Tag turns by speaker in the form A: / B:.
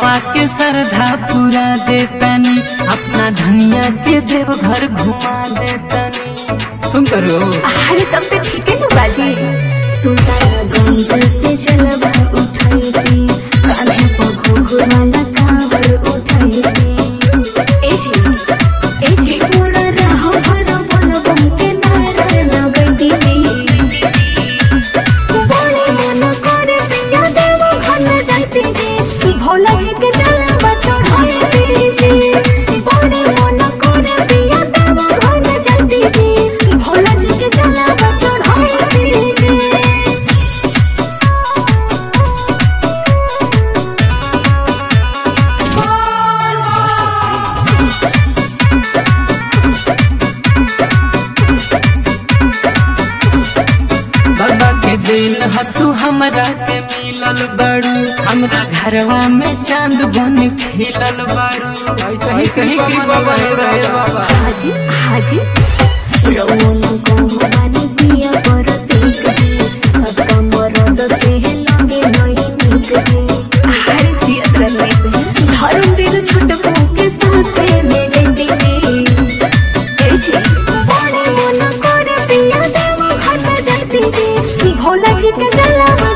A: मनवा के श्रद्धा पूरा देतनी अपना धनिया के देव घर घुमा देतनी सुन करो
B: अरे तब तो ठीक है ना बाजी सुल्तानगंज से चलबा उठाई थी कान्हे पर घुघुराला कांवर उठाई थी ए जी ए जी मोरा रहो भरो बोलो बम के नारा लगती जी बोले मन करे पिया देव घर जाती जी भोला जी के जलवा चढ़ाई जी बोले मन करे पिया देव घर जाती जी भोला जी के जलवा चढ़ाई जी
A: बाबा के दिन हतू हमरा के मिलल बड़ू हमरा घरवा में चांद बन खिलल बड़ू ऐसे ही सही कृपा बने रहे बाबा
B: हाजी हाजी रौन को बानी पिया पर तीक जी सबका मरद से लगे नई नीक जी हर जी अतरने से धर्म दिल छुट के साथ ले जैती जी ए जी बड़े मन करे पिया देव हट जाती जी भोला जी के जलवा